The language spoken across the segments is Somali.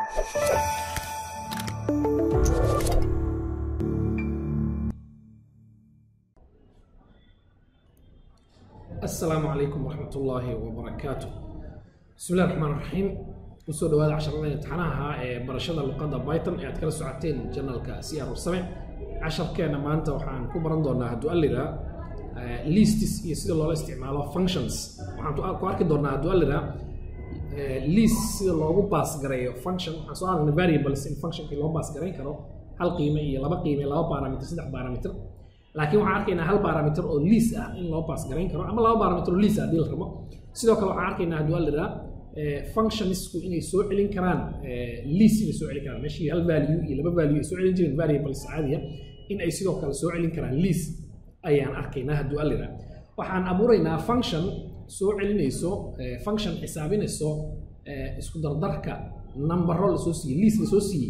asalaamu calaykum waraxmat ullaahi wabarakaatu bismi illahi raxmaan raxiim kusoo dhawaada casharada imtixaanaha ee barashada luqadda python ee aad kala socoteen janalka c r same casharkeena maanta waxaan ku baran doonaa hadduu allira listis iyo sida loola isticmaalo functions waxaan ku arki doonaa hadduu allira list sida loogu baas gareeyo function waxaan soo aragnay variables in functionkii loo baas garayn karo hal qiime iyo laba qiime laba barometer saddex barometer laakiin waxaan arkaynaa hal barometer oo liis ah in loo baas garayn karo ama laba barometer oo liis ah haddii la rabo sidoo kale waxaan arkaynaa hadduu allira functionsku inay soo celin karaan liis inay soo celin karaan meeshii hal value iyo laba value ay soo celin jireen variables caadiya in ay sidoo kale soo celin karaan liis ayaan arkaynaa hadduu allira waxaan abuuraynaa function soo celinayso function xisaabinayso isku dardarka numbero lasoo siiyey liis lasoo siiyey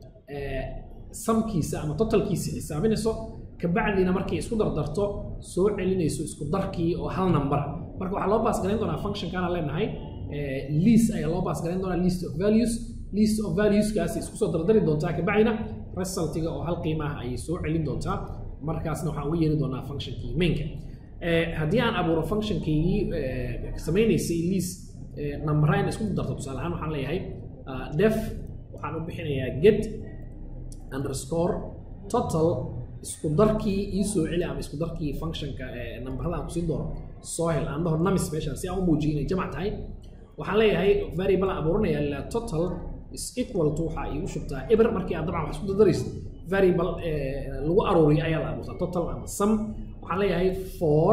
samkiisa ama totalkiisa xisaabinayso kabacdiina markay isku dardarto soo celinayso isku darkii oo hal number marka waxaa loo baas garayn doonaa functionkaana leenahay list ayaa loo baas garayn doonaa list of values list of valueskaasi isku soo dardari doontaa kabacdina resultiga oo hal qiimaha ayay soo celin doontaa markaasna waxaan uga yeeri doonaa functionkii mainka haddii aan abuuro functionkaygii samaynaysay list numberine isku darto tusaale ahaan waxaan leeyahay def waxaan u bixinayaa get underscore total isku darkii ii soo celi ama isku darkii functionka numberada aan kusii doono soo hel aan dhaho numis meeshaan si aan u muujiyo inay jamac tahay waxaan leeyahay variable aan abuuranaya la total is equal to waxaa iigu shubtaa eber markii aad dabcan wax isku dardaraysid variable lagu aruuriyo ayaa la abuurtaa total ama sum waxaan leeyahay for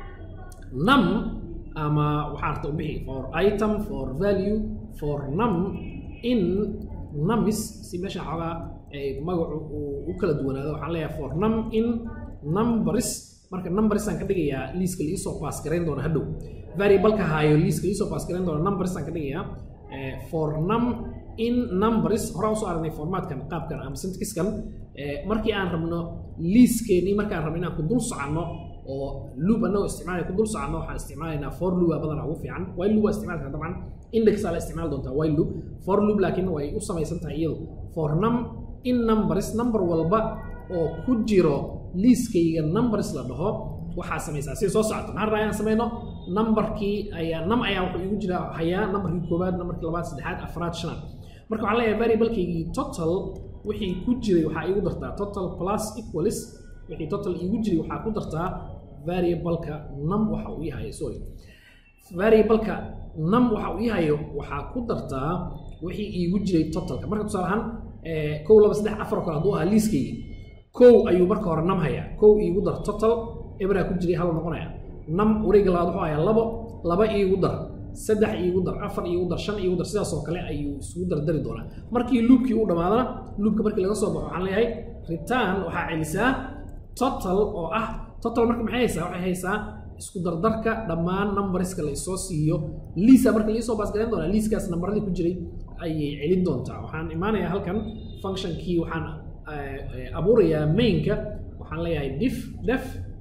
num ama waxaa arta u bixi for item for value for num in numis si meesha xoogaa magacu uu u kala duwanaado waxaan leeyahay for num in numbers marka numbersaan ka dhigayaa liiska liisoo pass garayn doona hadhow variableka haayo liiska liisoo pass garayn doona numbersaan ka dhigayaa for num in numbers horaan usoo aragnay formaatkan qaabkan ama syntaxkan markii aan rabno liiskeenii markaan rabno inaan ku dul soconno oo loop annagoo isticmaalaya ku dul soconno waxaan isticmaalaynaa for loop aa badanaa ugu fiican while loop waa isticmaali karta dabcan indexaa la isticmaali doontaa while loop for loop laakiin way u samaysan tahay iyadu for num in numbers number walba oo ku jiro liiskayga numbers la dhaho waxaa samaysaa sida soo socoto maxaan rabaa inaan samayno numberkii ayaa num ayaa wuxuu igu jira hayaa numberkii koowaad numberkii labaad saddexaad afraad shanaad marka waxaan leeyahay variablekaygii total wixii ku jiray waxaa iigu dartaa total plus equalis wixii total iigu jiray waxaa ku dartaa variableka num waxa uu yahay sorry variableka num waxa uu yahayo waxaa ku dartaa wixii iigu jiray totalka marka tusaale ahaan kow laba saddex afar kale hadduu ahaa liiskaygi kow ayuu marka hore nam hayaa kow iigu dar total ebraa ku jiray hal noqonaya nam wareega labaad wuxuu hayaa labo laba iigu dar saddex iigu dar afar iigu dar shan iigu dar sidaasoo kale ayuu isugu dardari doonaa markii luubkii uu dhammaadana luubka markii laga soo baxo waxaan leeyahay return waxaa celisaa total oo ah total marka maxay haysaa waxay haysaa isku dardarka dhammaan numberska la isoo siiyo liisa marka laisoo baasgarayn doonaa liiskaas nambaradii ku jiray ayay celin doontaa waxaan imaanayaa halkan functionkii waxaan abuurayaa mainka waxaan leeyahay dif def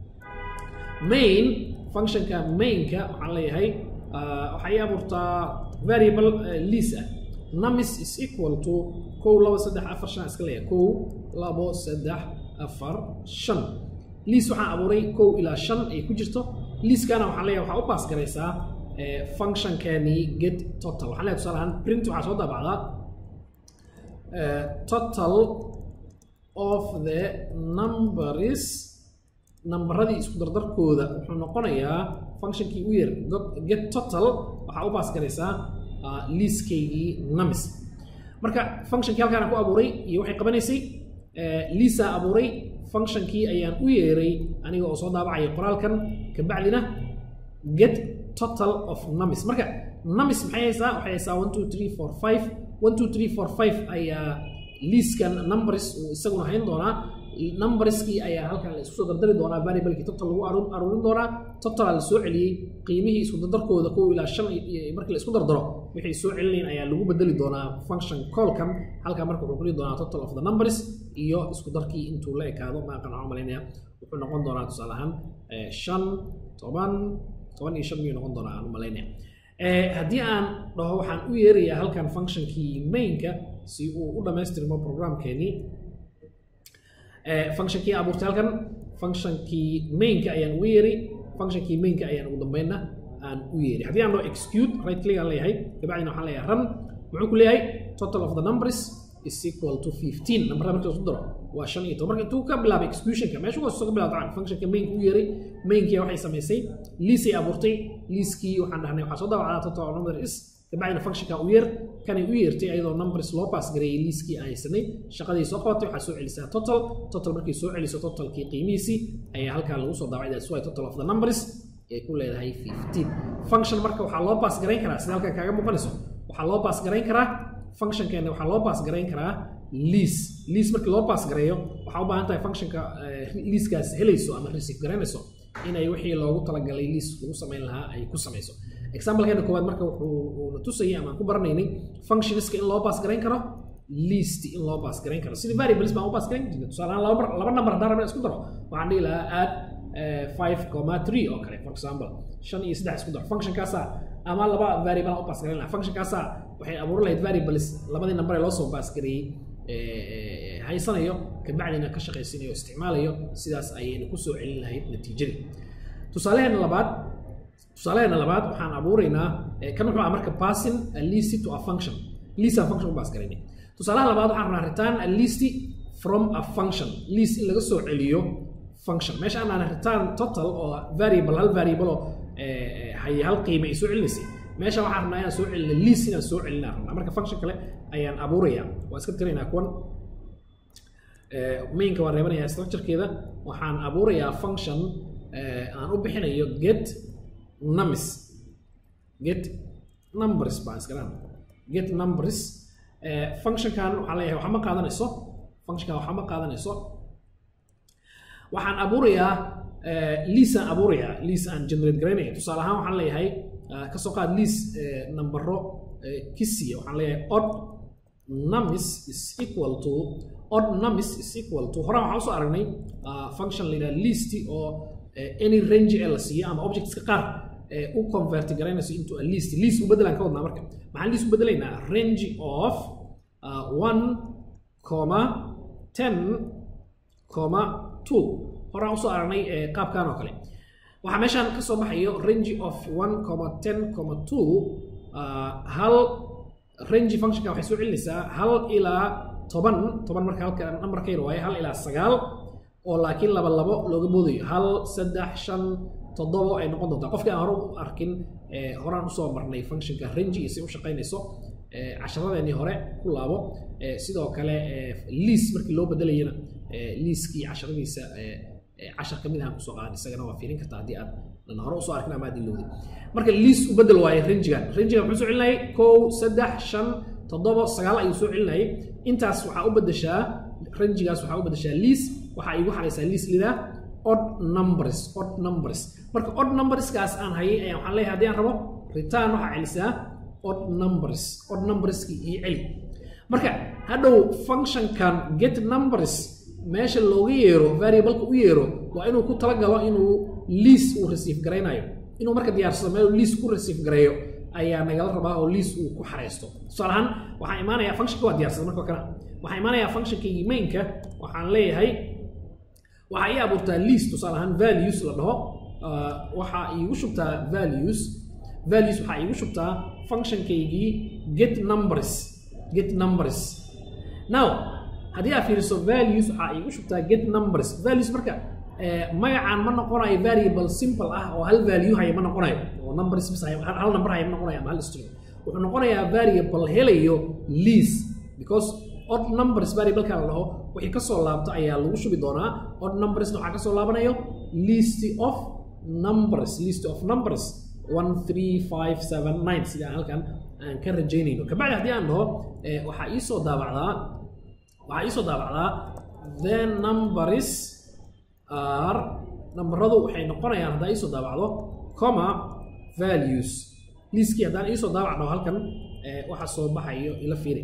main functionka mainka waxaan leeyahay waxay abuurtaa variable liis ah numis is equal to kow labo saddex afar shan iska leeyahay kow labo saddex afar shan liis waxaan abuuray kow ilaa shan ay ku jirto liiskana waxaan leeyahay waxaa u baas garaysaa functionkani get total waxaan leeyahay tusaale ahaan print waxaa soo daabacdaa total of the numbers nambaradii isku dardarkooda wuxuu noqonayaa functionkii u yar get total waxaa u baas garaysaa liiskaygii numis marka functionkii halkaan ku abuuray iyo waxay qabanaysay liisaa abuuray functionkii ayaan u yeeray aniga oo soo daabacaya qoraalkan kabacdina get total of numis marka numis maxay haysaa waxay haysaa one two three four five one two three four five ayaa liiskan numbers uu isaguna hayn doonaa numberskii ayaa halkan la isku soo dardari doonaa variablekii total lagu aruurin doonaa totalaa la soo celiyey qiimihii isku dardarkooda kow ilaa shan markii la isku dardaro waxay soo celinayn ayaa lagu bedeli doonaa function callkan halkan marka wuxuu kuli doonaa total of the numbers iyo isku darkii intuu la ekaado maaqan waxaan malaynaya wuxuu noqon doonaa tusaale ahaan shan toban toban iyo shan miyuu noqon doonaa aan malaynaya haddii aan dhaho waxaan u yeerayaa halkan functionkii mainka si uu u dhammaystirmo programkeenii functionkii abuurtay halkan functionkii mainka ayaan ugu yeeri functionkii mainka ayaan ugu dambeynna aan u yeeri haddii aan dhaho execute right click aan leeyahay kabacdina waxaan leeyahay run muxuu ku leeyahay total of the numbers is equal to 15 nambarada marka isku daro waa shan iyo toban marka intuu ka bilaabay executionka meesha waa soo ka bilaabay tacan functionka mainka u yeeray mainkii waxay samaysay liisay abuurtay liiskii waxaan dhahnay waxaa soo daabacdaa total number is kabacdina functionka u yeer kanay u yeertay ayadoo numbers loo pass gareeyay liiskii aan haysanay shaqadii soo qabatay waxaa soo celisaa total total markay soo celiso totalkii qiimihiisii ayaa halkaa lagu soo daabacay that's why total of the numbers ay ku leedahay 15 function marka waxaa loo pass garayn karaa sida halkan kaaga muuqanayso waxaa loo pass garayn karaa functionkeena waxaa loo pass garayn karaa lease lease markii loo pass gareeyo waxaa u baahan tahay functionka leaskaas helayso ama receive garaynayso inay wixii loogu talagalay lease lagu samayn lahaa ay ku samayso examplekeena koowaad marka wuxuu na tusayay ama aan ku baranaynay functionska in loo pass garayn karo least in loo pass garayn karo sida variables baan u pass garayn jirnay tusaale ahaan laba laba number haddaan rabna isku daro waxaan dhihi lahaa add five comma three oo kale for example shan iyo saddex isku daro functionkaasaa ama laba variable aan u pass garayn lahaa functionkaasaa waxay abuuran lahayd variables labadii number ee loo soo pass gareeyey haysanayo kabacdina ka shaqaysanayo isticmaalayo sidaas ayayna ku soo celin lahayd natiijadii tusaalaheena labaad tusaalaheena labaad waxaan abuuraynaa kan wuxuu ah marka passing a list to a function list aan function u pass garaynay tusaalaha labaad waxaan rabnaa return a list from a function list in laga soo celiyo function meesha aan return total oo variable hal variable oo hay hal qiime ay soo celinaysay meesha waxaan rabnaa inaan soo celina list inaan soo celinaa rabnaa marka function kale ayaan abuurayaa waa iska tiraynaa kuwan mainka waan reebanayaa structurekeeda waxaan abuurayaa function aan u bixinayo get numbers get numbers baan iskalaan get numbers functionkan waxaan leeyahay waxa ma qaadanayso functionkan waxa ma qaadanayso waxaan abuurayaa liis aan abuurayaa liis aan generate garaynaya tusaale ahaan waxaan leeyahay kasoo qaad liis nambaro kisiya waxaan leeyahay odd numbers is equal to odd numbers is equal to horaan waxaan usoo aragnay function la yidhaha list oo any range ee la siiyo ama objectska qaar u convert garaynayso into a list list u bedelaan ka wadnaa marka maxaan list u bedelaynaa range of one comma ten comma two horaan usoo aragnay qaabkan oo kale waxaa meeshaan ka soo baxayo range of one comma ten comma two hal range functionka waxay soo celinaysaa hal ilaa toban toban marka halka numberkayna waaye hal ilaa sagaal oo laakiin laba labo looga boodayo hal saddex shan toddobo ay noqon doontaa qofkii aan hore u arkin horaan usoo marnay functionka range iyo si u shaqaynayso casharadeennii hore ku laabo sidoo kale liis markii loo bedelayana liiskii casharadiisa cashar ka mid ahaan kusoo qaadan isagana waa fiirin kartaa haddii aad dan hore usoo arkin ama aad ilowday marka liis u bedel waaye rangigan rangigan muxuu soo celinayay kow saddex shan toddobo sagaal ayuu soo celinayay intaas waxaa u bedeshaa rangigaas waxaa u bedeshaa liis waxaa igu xaraysaa liis lidaa odd numbers odd numbers marka odd numberskaas aan hayay ayaan waxaan leeyahay haddii aan rabo return waxaa celisaa odd numbers odd numberskii ii celi marka hadhow functionkan get numbers meesha looga yeero variableka u yeero waa inuu ku talagalo inuu liis uu receive garaynayo inuu marka diyaarsado meel liis ku receive gareeyo ayaa nagala rabaa oo liis uu ku xaraysto tusaale ahaan waxaan imaanayaa functionka waa diyaarsada marka kana waxaan imaanayaa functionkaygii mainka waxaan leeyahay waxaa ii abuurtaa liis tusaale ahaan values la dhaho waxaa iigu shubtaa values values waxaa iigu shubtaa functionkaygii get numbers get numbers now haddii aad fiiriso values waxaa iigu shubtaa get numbers values marka magacaan ma noqonayo variable simple ah oo hal value haya ma noqonayo oo numbers bis haya hal number haya ma noqonayo ama hal string wuxuu noqonayaa variable helayo lease because odd numbers variableka la dhaho wixii ka soo laabto ayaa lagu shubi doonaa odd numbersna waxaa ka soo laabanayo list of numbers list of numbers one three five seven nine sida halkan aan ka rajaynayno kabacdi haddii aan dhaho waxaa iisoo daabacdaa waxaa iisoo daabacdaa the numbers are nambaradu waxay noqonayaan haddaa iisoo daabacdo comma values liiskii haddaan iisoo daabacno halkan waxa soo baxayo ila fiiri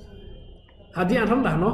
haddii aan ran dhahno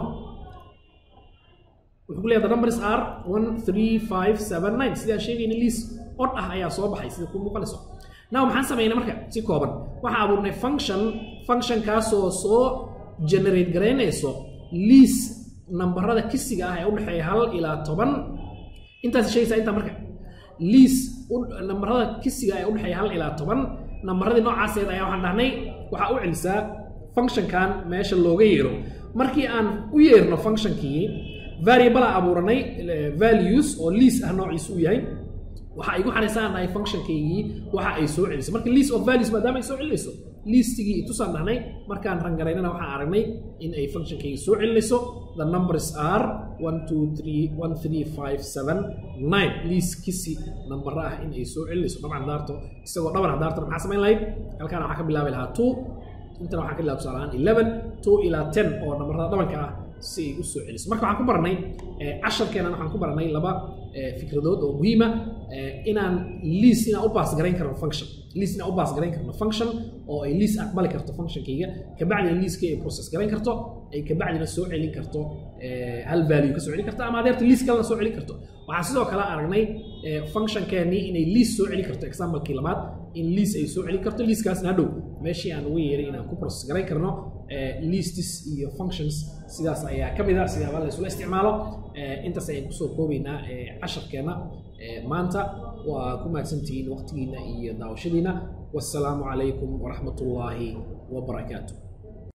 wuxuu ku leeyahay the numbers are one three five seven nine sidaan sheegayna liis od ah ayaa soo baxay sida ku muuqanayso now maxaan samaynay marka si kooban waxaan abuurnay function functionkaasoo soo generate garaynayso liis nambarada kisiga ah ee u dhexeeya hal ilaa toban intaas sheegaysaa intaa marka liis nambarada kisiga ee u dhexeeya hal ilaa toban nambaradii noocaaseeda ayaa waxaan dhahnay waxaa u celisaa functionkan meesha looga yeero markii aan u yeerno functionkii variable aan abuuranay values oo liis ah noociisu u yahay waxa igu xanaysaan dhahay functionkaygii waxa ay soo celiso marka list of values maadaama ay soo celinayso listigii itusaan dhahnay markaan rangaraynana waxaan aragnay in ay functionkaygii soo celinayso the numbers are one two three one three five seven nine list kisi nambara ah in ay soo celinayso dabcan hadaarto isagoo dhaban hadaartana maxaa samayn lahayd halkaana waxaa ka bilaabi lahaa two intana waxaan ka bilaaba tusaale ahaan eleven two ilaa ten oo nambarada dhabanka ah si ay u soo celiso marka waxaan ku baranay casharkeenan waxaan ku baranay laba fikradood oo muhiima inaan liis inaan u baas garayn karno function liis inaan u baas garayn karno function oo ay liis aqbali karto functionkayga kabacdina liiskii ay process garayn karto ay kabacdina soo celin karto hal value ka soo celin karto ama adeerta liis kalena soo celin karto waxaan sidoo kale aragnay functionkeennii inay liis soo celin karto examplekii labaad in liis ay soo celin karto liiskaasna hadhow meeshii aan uga yeeray inaan ku process garayn karno listis iyo functions sidaas ayaa ka mid a sidaaba la isula isticmaalo intaas ayaan kusoo koobaynaa casharkeenna maanta waa ku mahadsantihiin waqtigiina iyo daawashadiina wassalaamu calaykum waraxmat ullaahi wabarakaatu